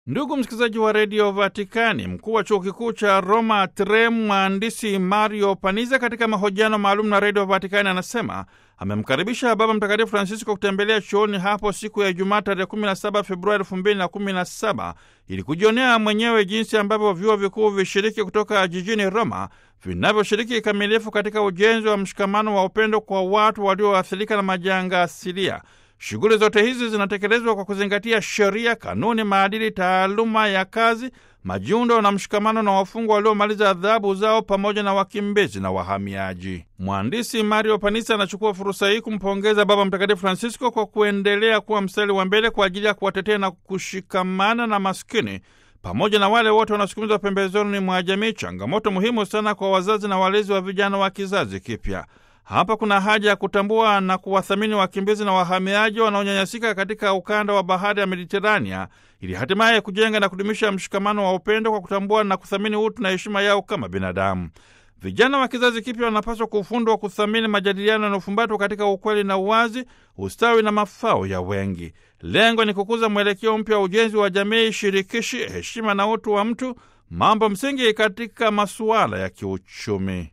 Ndugu msikilizaji wa redio Vatikani, mkuu wa chuo kikuu cha Roma Trem, mhandisi Mario Paniza, katika mahojiano maalum na redio Vatikani anasema amemkaribisha Baba Mtakatifu Francisco kutembelea chuoni hapo siku ya Ijumaa tarehe 17 Februari 2017 ili kujionea mwenyewe jinsi ambavyo vyuo vikuu vishiriki kutoka jijini Roma vinavyoshiriki kikamilifu katika ujenzi wa mshikamano wa upendo kwa watu walioathirika na majanga asilia. Shughuli zote hizi zinatekelezwa kwa kuzingatia sheria, kanuni, maadili, taaluma ya kazi, majiundo na mshikamano na wafungwa waliomaliza adhabu zao pamoja na wakimbizi na wahamiaji. Mhandisi Mario Panisa anachukua fursa hii kumpongeza Baba Mtakatifu Francisco kwa kuendelea kuwa mstari wa mbele kwa ajili ya kuwatetea na kushikamana na maskini pamoja na wale wote wanaosukumizwa pembezoni mwa jamii, changamoto muhimu sana kwa wazazi na walezi wa vijana wa kizazi kipya. Hapa kuna haja ya kutambua na kuwathamini wakimbizi na wahamiaji wanaonyanyasika katika ukanda wa bahari ya Mediterania ili hatimaye kujenga na kudumisha mshikamano wa upendo kwa kutambua na kuthamini utu na heshima yao kama binadamu. Vijana wa kizazi kipya wanapaswa kufundwa kuthamini majadiliano yanayofumbatwa katika ukweli na uwazi, ustawi na mafao ya wengi. Lengo ni kukuza mwelekeo mpya wa ujenzi wa jamii shirikishi, heshima na utu wa mtu, mambo msingi katika masuala ya kiuchumi.